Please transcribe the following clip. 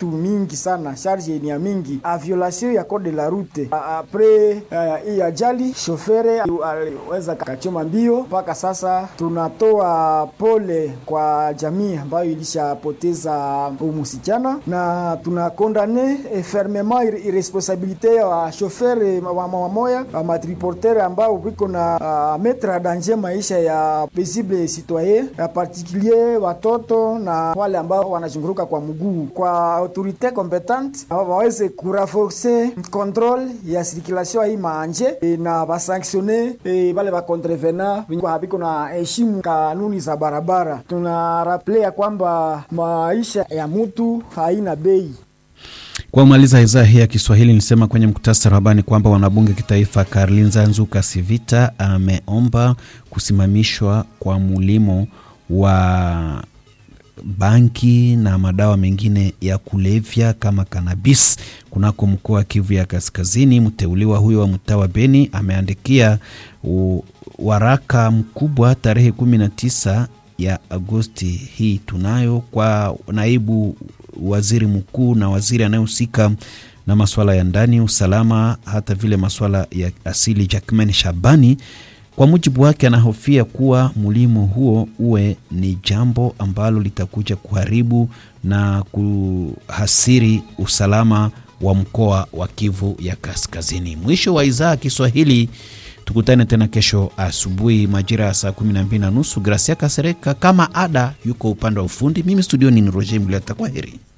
vitu mingi sana, charge ni ya mingi, a violation ya code de la route. Apres hii uh, ajali shofere aliweza kachoma mbio. Mpaka sasa tunatoa pole kwa jamii ambayo ilishapoteza msichana na tunakondane fermement irresponsabilite ya shofere wamoya wa matriportere ambao viko na uh, metre danger maisha ya paisible citoyen ya particulier watoto na wale ambao wanazunguruka kwa mguu. Kwa autorite competente waweze kuraforce controle ya circulation hii maanje e, na basanctione e, bale bakontrevena habiko na heshimu kanuni za barabara. Tunaraple ya kwamba maisha ya mutu haina bei. Kwa kumaliza idhaa hii ya Kiswahili nilisema kwenye mkutasari wa habari kwamba wanabunge kitaifa Karlinza Nzuka Sivita ameomba kusimamishwa kwa mulimo wa banki na madawa mengine ya kulevya kama kanabis kunako mkoa wa Kivu ya Kaskazini. Mteuliwa huyo wa mtaa wa Beni ameandikia waraka mkubwa tarehe 19 ya Agosti hii tunayo kwa naibu waziri mkuu na waziri anayehusika na masuala ya ndani, usalama, hata vile masuala ya asili, Jackman Shabani. Kwa mujibu wake, anahofia kuwa mlimo huo uwe ni jambo ambalo litakuja kuharibu na kuhasiri usalama wa mkoa wa Kivu ya Kaskazini. Mwisho wa idhaa Kiswahili. Tukutane tena kesho asubuhi majira ya saa 12 na nusu. Gracia Kasereka kama ada yuko upande wa ufundi, mimi studioni ni Roger Mliata. Kwa heri.